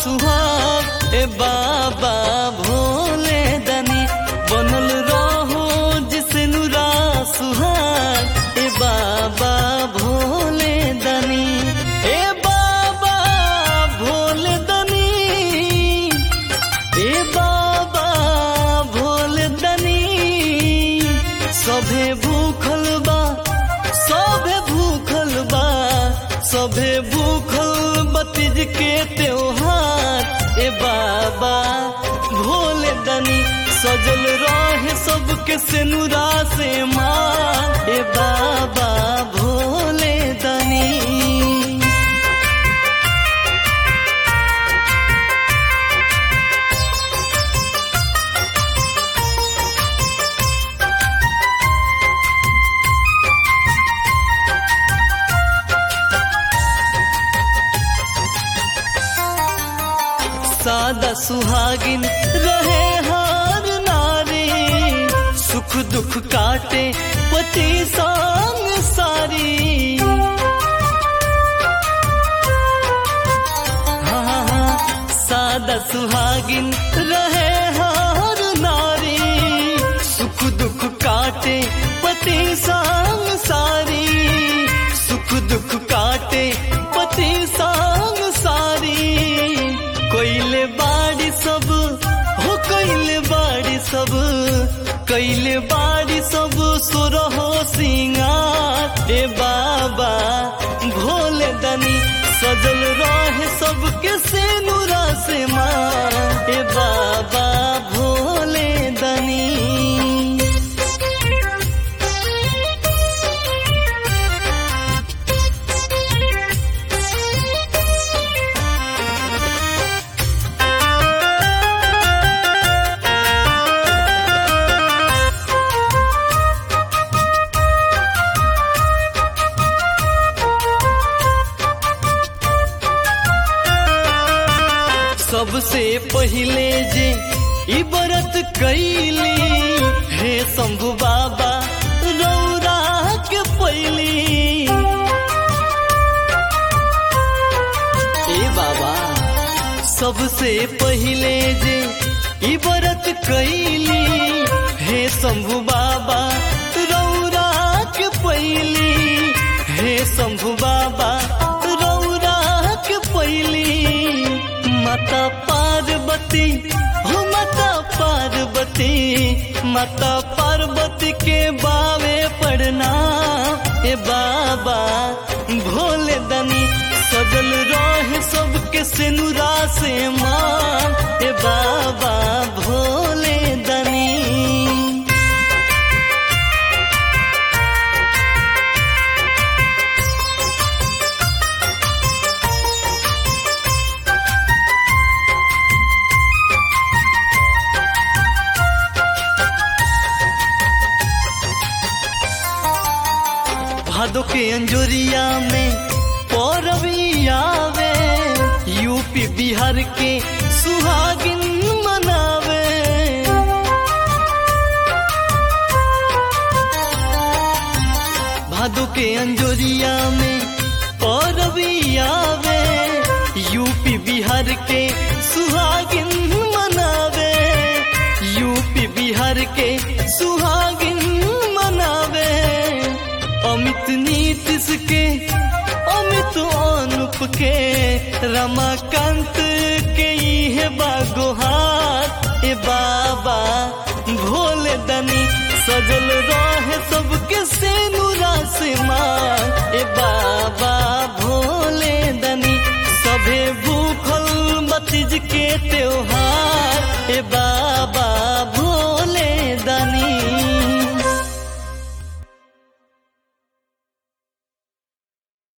सुहाग ए बाबा भोले दनी बनल रहो जिसे नुरा सुहाग ए बाबा भोले दनी ए बाबा भोले दनी ए बाबा भोले दनी सभे भूखल बा सभे भूखल बा सभे भूखल बतीज के त्योहार ए बाबा भोले दनी सजल रहे सबके सेनुरा से मार ए बाबा भोले दनी सादा सुहागिन रहे हार नारी सुख दुख काटे पति संग सारी हाँ, हाँ, हाँ, सादा सुहागिन रहे हार नारी सुख दुख काटे पति संग सारी सुख दुख काटे पति संग सारी कोइले बाड़ी सब हो कोइले बाड़ी सब कैले बाड़ी सब सुरहो सिंगार ए बाबा भोले दनी सजल रहे सबके सेनुरा से माँ ए बाबा भोले दनी सबसे पहिले जे ई व्रत कैली हे शंभु बाबा रौरा के पैली ए बाबा सबसे पहिले जे ई व्रत कैली हे शंभु बाबा रौरा के पैली हे शंभु बाबा रौरा के पैली माता पार्वती हो माता पार्वती माता पार्वती के बावे पढ़ना ए बाबा भोले दनी सजल रहे सबके सिनुरा से मां ए बाबा भोले दनी भादो के अंजोरिया में पौरवी आवे यूपी बिहार के सुहागिन मनावे भादो के अंजोरिया में पौरवी आवे यूपी बिहार के सुहागिन मनावे यूपी बिहार के सुहागिन मनावे अमित नीतिश के अमित अनुप के रमाकांत के इहे बागोहार ए बाबा भोले दनी सजल रहे सबके सेनुरा से माँ ए बाबा भोले दनी सभे भूखल मतीज के त्योहार ए बा